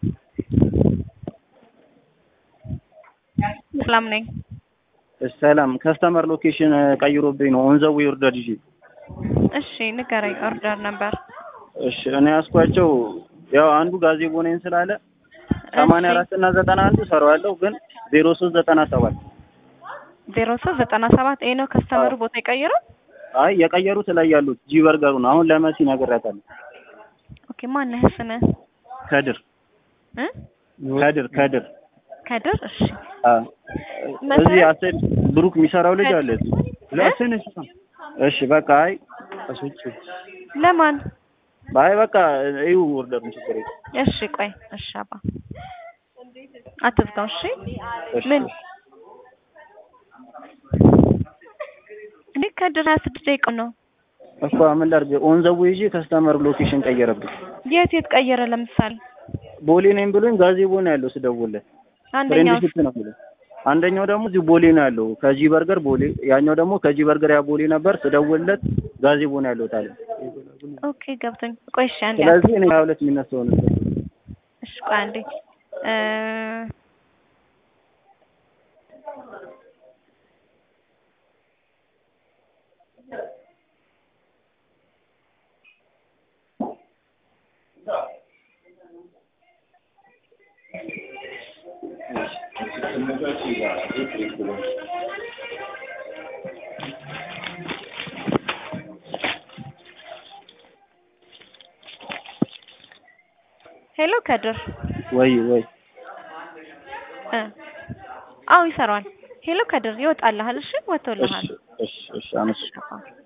ሰላም ነኝ። ሰላም ከስተመር ሎኬሽን ቀይሮብኝ ነው ኦን ዘ ዌይ ኦርደር ይዤ። እሺ ንገረኝ። ኦርደር ነበር። እሺ እኔ ያስኳቸው ያው አንዱ ጋዜቦ ነኝ ስላለ ሰማንያ አራት እና ዘጠና አንዱ ሰራዋለሁ ግን ዜሮ ሶስት ዘጠና ሰባት ዜሮ ሶስት ዘጠና ሰባት ይሄ ነው ከስተመሩ ቦታ የቀየረው። አይ የቀየሩት ላይ ያሉት ጂ በርገሩ ነው። አሁን ለመሲ ነግሬያታለሁ። ኦኬ ማነህ ስምህ? ከድር እ ከድር ከድር ከድር። እሺ አ መሰረት? እዚህ አሰል ብሩክ የሚሰራው ልጅ አለ እዚህ። እ? ለስን እሺ በቃ አይ ለማን? አይ በቃ እዩ ኦርደሩን ችግር የለም። እሺ ቆይ እሺ አባ አትዝጋው። እሺ እሺ ምን እንዴ ከድር ሀያ ስድስት ደቂቃው ነው። እኮ ምን ላድርግ ኦን ዘ ዌይ ይዤ ከስተመር ሎኬሽን ቀየረብኝ። የት የት ቀየረ? ለምሳሌ ቦሌ ነኝ ብሎኝ ጋዜቦ ነው ያለው ስደውልለት አንደኛው ፍሬንድሺፕ ነው የሚለው። አንደኛው ደግሞ እዚህ ቦሌ ነው ያለው ከጂ በርገር ቦሌ፣ ያኛው ደግሞ ከጂ በርገር ያ ቦሌ ነበር ስደውልለት ጋዜቦ ነው ያለው ታለ። ኦኬ ገብቶኝ። ቆይ እሺ አንዴ ስለዚህ እኔ ሀያ ሁለት የሚነሳው ነው እሺ ቆይ አንዴ እ ሄሎ ከድር ወይ ወይ እ አዎ ይሰራዋል። ሄሎ ከድር ይወጣልሃል። እሺ ወጥቶልሃል። እሺ እሺ እሺ አመስ አዎ